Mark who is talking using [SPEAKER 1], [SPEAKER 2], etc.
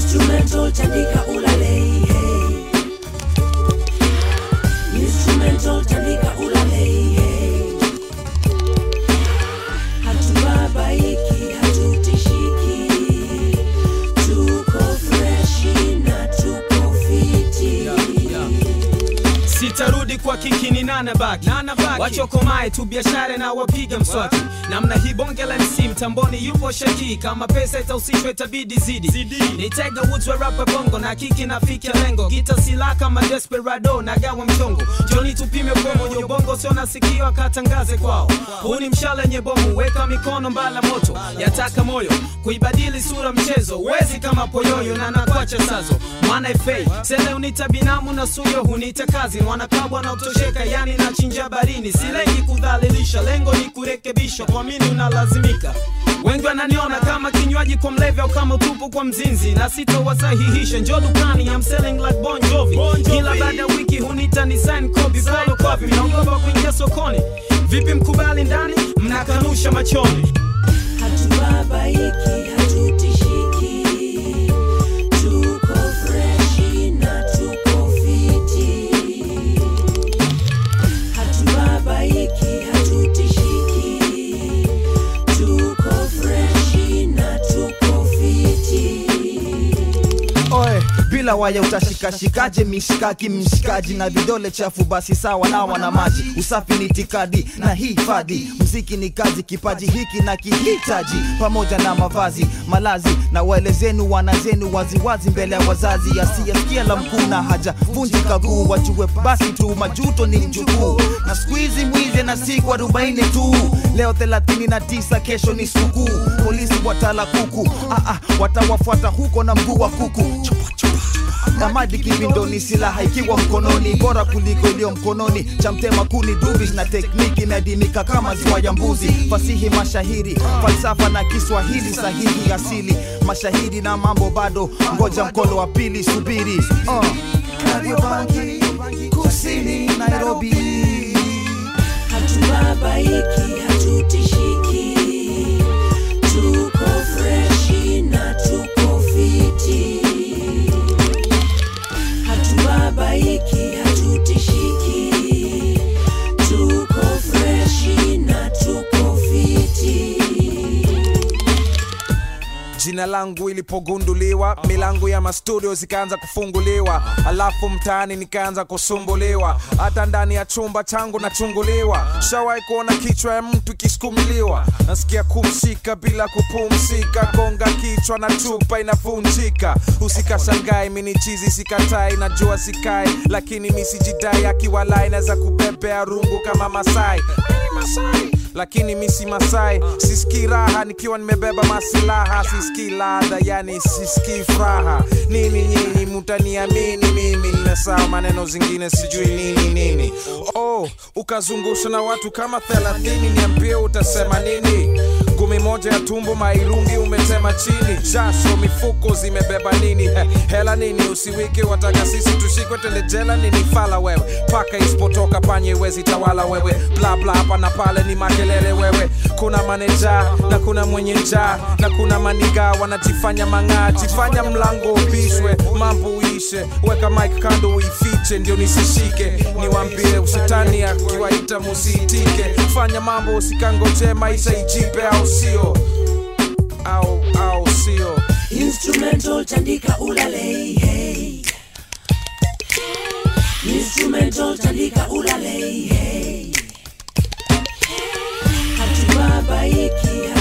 [SPEAKER 1] Instrumental tandika ulale hey. Instrumental tandika ulale hey. Hatubabaiki, hatutishiki, tuko freshi na tuko fiti.
[SPEAKER 2] sitarudi kwa kiki ni nana baki wachokomae tu biashara na wapiga mswaki namna hii bonge la mc mtamboni yupo shaki kama pesa itahusishwa itabidi zidi nitega woods wa rapa bongo na kiki nafikia lengo gita sila kama desperado nagawa mchongo joni tupime promo yo bongo sio nasikio akatangaze kwao huu ni mshala nye bomu weka mikono mbala moto yataka moyo kuibadili sura mchezo wezi kama poyoyo na nakwacha sazo mwana fa sele unita binamu na suyo hunita kazi wanakabwa na utosheka yani nachinja barini silengi kudhalilisha lengo ni kurekebisha kwa mini unalazimika wengi wananiona kama kinywaji kwa mlevi au kama utupu kwa mzinzi na sitowasahihisha njo dukani I'm selling like Bon Jovi kila baada ya wiki hunita ni sign copy follow copy naogopa kuingia sokoni vipi mkubali ndani mnakanusha machoni
[SPEAKER 1] Hatubabaiki, hatutishiki, tuko freshi na tuko fiti. Hatubabaiki, hatutishiki, tuko freshi na tuko fiti.
[SPEAKER 3] Oe, bila waya utashikashikaje mishikaki mshikaji na vidole chafu basi sawa nawa na maji usafi ni tikadi na hifadhi mziki ni kazi kipaji hiki na kihitaji pamoja na mavazi malazi na waelezenu wanazenu waziwazi mbele ya wazazi asiyesikia la mkuu na haja vunjika guu wajue basi tu majuto ni mjukuu na skuizi mwizi na siku arobaini tu leo 39 kesho ni sukuu polisi watala kuku ah, ah, watawafuata huko na mguu wa kuku chupa, chupa. Damadi kibindoni, silaha ikiwa mkononi, bora kuliko iliyo mkononi. Cha mtema kuni duvis na tekniki imeadimika kama ziwa ya mbuzi. Fasihi, mashahiri, falsafa na Kiswahili sahihi asili, mashahidi na mambo bado, ngoja mkono wa pili, subiri uh. Kariobangi, kusini Nairobi.
[SPEAKER 1] Hatubabaiki, hatutishiki, tuko freshi na tuko fiti. Hatubabaiki, hatutishiki, tuko freshi na tuko fiti.
[SPEAKER 4] jina langu ilipogunduliwa milango ya mastudio zikaanza kufunguliwa alafu mtaani nikaanza kusumbuliwa hata ndani ya chumba changu nachunguliwa shawahi kuona kichwa ya mtu ikisukumiliwa nasikia kumshika bila kupumzika konga kichwa na chupa inavunjika usikashangai mini chizi sikatai najua sikai lakini misijidai akiwalai naweza kubebea rungu kama masai Mimi masai lakini misi masai sisikii raha nikiwa nimebeba masilaha sisikii ladha yani sisikii furaha nini nyinyi mutaniamini mimi nimesaa maneno zingine sijui nini nini oh ukazungusha na watu kama thelathini niambie utasema nini ngumi moja ya tumbo mairungi umetema chini jasho mifuko zimebeba nini He, hela nini usiwike wataka sisi tushikwe twende jela nini fala wewe paka isipotoka panye wezi tawala wewe bla bla hapa na pale ni makelele wewe kuna maneja na kuna mwenye njaa na kuna maniga wanajifanya mang'aa jifanya mlango upishwe mambo uishe weka mike kando uifiche ndio nisishike niwambie ushetani akiwaita musiitike fanya mambo usikangoje maisha ijipe au sio au au sio
[SPEAKER 1] Instrumental tandika ulale hey. Instrumental tandika ulale hey. Hatubabaiki,